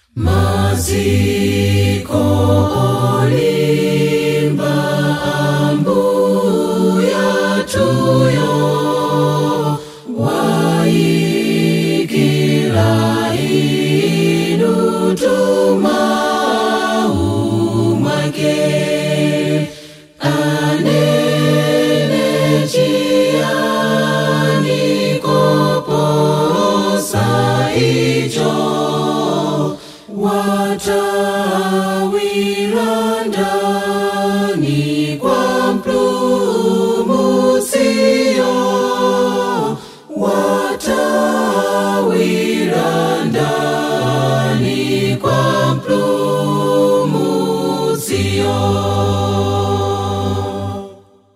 maziko olimba ambuya tuyo waikila inu tumahumake anene chiani koposa icho watawira ndani kwa mpumutsio watawira ndani kwa mpumutsio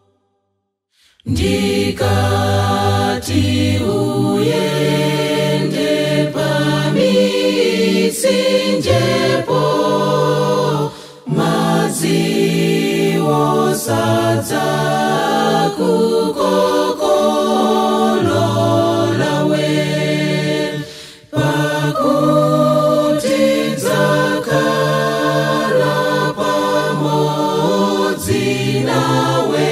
ndikati uyende pamitsinjepo madziwo sadza kukokololawe pakuti dzakala pamodzi nawe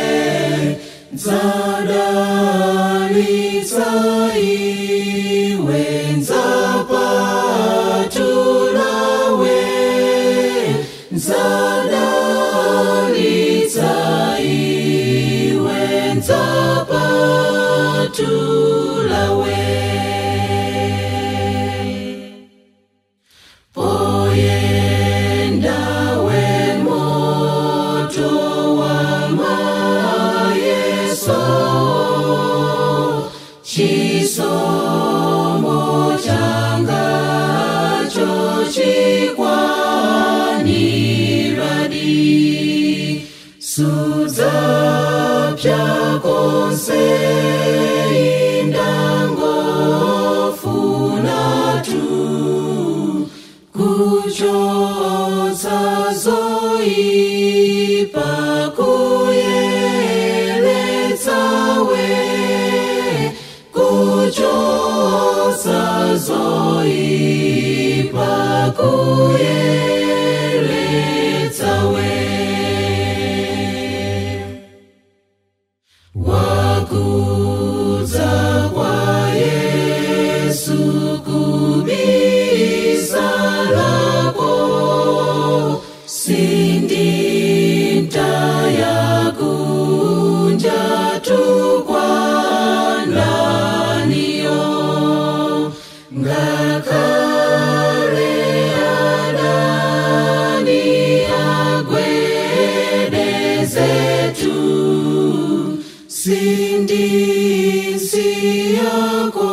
dzadalitsa iwe ndzapatulawe dzadalitsa iwe ndzapatulawe poyendawe moto wa mayeso chisomo changa chokwaniradi sudzapya konse indangofuna tu kuchotsa zoipa kuyeretsawe kuchotsa zoipa kuyeretsawe wakudza kwa yesu kubisalako sindinta kunja tukwananiyo ngakhale adani agwedezetu sindisiyako